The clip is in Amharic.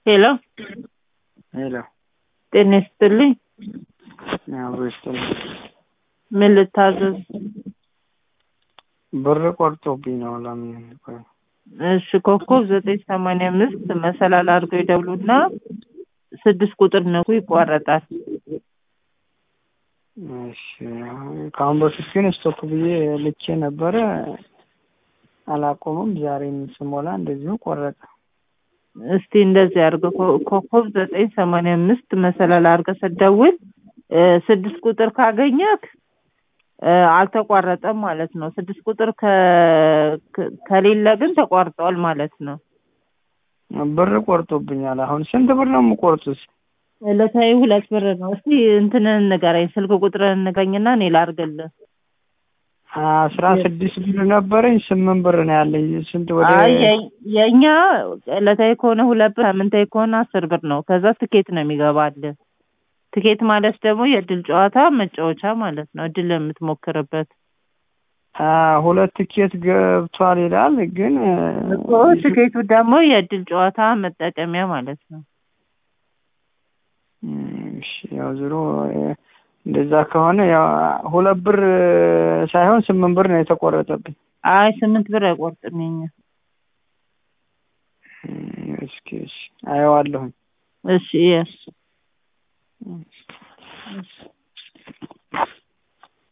ሄሎ ሄሎ ጤና ይስጥልኝ። አብሮ ይስጥልኝ። ምን ልታዘዝ? ብር ቆርጦብኝ ነው። ለምን ቆይ እሺ ኮከብ ዘጠኝ ሰማንያ አምስት መሰላል አድርገው ይደውሉና ስድስት ቁጥር ነኩ ይቋረጣል። እሺ ከአሁን በፊት ግን ስቶክ ብዬ ልኬ ነበረ አላቆምም። ዛሬም ስሞላ እንደዚሁ ቆረጠ። እስቲ እንደዚህ አድርገው ኮ- ኮከብ ዘጠኝ ሰማንያ አምስት መሰላል አድርገህ ስትደውል እ ስድስት ቁጥር ካገኘክ እ አልተቋረጠም ማለት ነው። ስድስት ቁጥር ከ- ከ- ከሌለ ግን ተቋርጧል ማለት ነው። ብር ቆርጦብኛል። አሁን ስንት ብር ነው የምቆርጡት? ዕለታዊ ሁለት ብር ነው። እስቲ እንትንን ንገረኝ፣ ስልክ ቁጥርን ንገኝና እኔ ላድርግልህ። አስራ ስድስት ብር ነበረኝ ስምንት ብር ነው ያለኝ። ስንት ወደ አይ የ- የእኛ ዕለታዊ ከሆነ ሁለት ብር፣ ሳምንታዊ ከሆነ አስር ብር ነው። ከዛ ትኬት ነው የሚገባልህ። ትኬት ማለት ደግሞ የእድል ጨዋታ መጫወቻ ማለት ነው። እድል የምትሞክርበት አ ሁለት ቲኬት ገብቷል ይላል ግን እኮ ትኬቱ ደግሞ የእድል ጨዋታ መጠቀሚያ ማለት ነው። እሺ ያው ዞሮ እንደዛ ከሆነ ያው ሁለት ብር ሳይሆን ስምንት ብር ነው የተቆረጠብኝ። አይ ስምንት ብር አይቆርጥም የኛ። እስኪ እሺ አየዋለሁኝ። እሺ የስ